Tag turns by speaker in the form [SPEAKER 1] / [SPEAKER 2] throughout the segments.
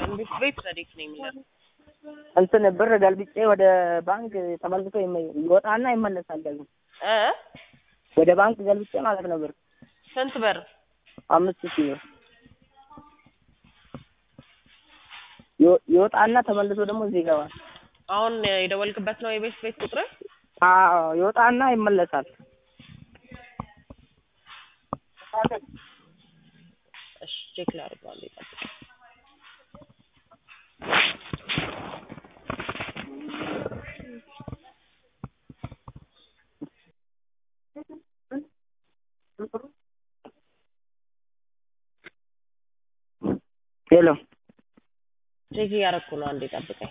[SPEAKER 1] እንዴት ቤት ረዴት ነው የሚለው
[SPEAKER 2] እንትን ብር ገልብጬ ወደ ባንክ ተመልሶ ይመ- ይወጣና ይመለሳል ደግሞ
[SPEAKER 1] እ
[SPEAKER 2] ወደ ባንክ ገልብጬ ማለት ነው ብር
[SPEAKER 1] ስንት ብር
[SPEAKER 2] አምስት ሺህ ብር ይወ- ይወጣና ተመልሶ ደግሞ እዚህ ይገባል።
[SPEAKER 1] አሁን የደወልክበት ነው የቤት ቤት ቁጥር
[SPEAKER 2] አዎ ይወጣና ይመለሳል።
[SPEAKER 1] እሺ ቼክ ላድርገው አንዴ ጠብቅ
[SPEAKER 2] ሄሎ
[SPEAKER 1] ቼክ እያደረኩ ነው አንዴ ጠብቀኝ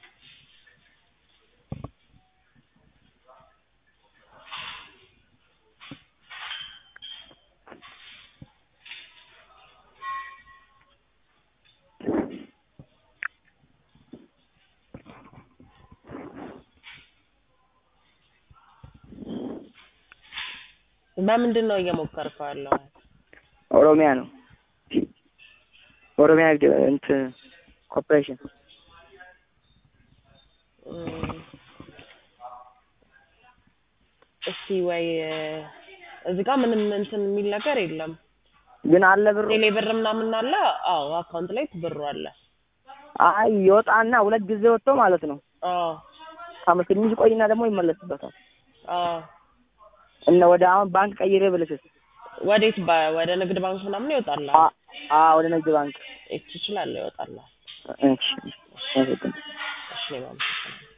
[SPEAKER 1] በምንድን ነው እየሞከርከው ያለው
[SPEAKER 2] ኦሮሚያ ነው ኦሮሚያ ንግድ እንትን ኮርፖሬሽን
[SPEAKER 1] እም፣ እስቲ ወይ እዚህ ጋር ምንም እንትን የሚል ነገር የለም
[SPEAKER 2] ግን አለ ብሩ
[SPEAKER 1] ቴሌ ብር ምናምን አለ አዎ አካውንት ላይ ብሩ አለ
[SPEAKER 2] አይ ይወጣና ሁለት ጊዜ ወጥቶ ማለት ነው
[SPEAKER 1] አዎ
[SPEAKER 2] አመት ትንሽ ቆይና ደግሞ ይመለስበታል
[SPEAKER 1] አዎ
[SPEAKER 2] እና ወደ አሁን ባንክ ቀይሬ ብልሽስ
[SPEAKER 1] ወዴት ባ- ወደ ንግድ ባንክ ምናምን ይወጣል
[SPEAKER 2] አ አ ወደ ንግድ ባንክ
[SPEAKER 1] ትችላለህ ይወጣል
[SPEAKER 2] እሺ እሺ
[SPEAKER 1] እሺ እኔ ማለት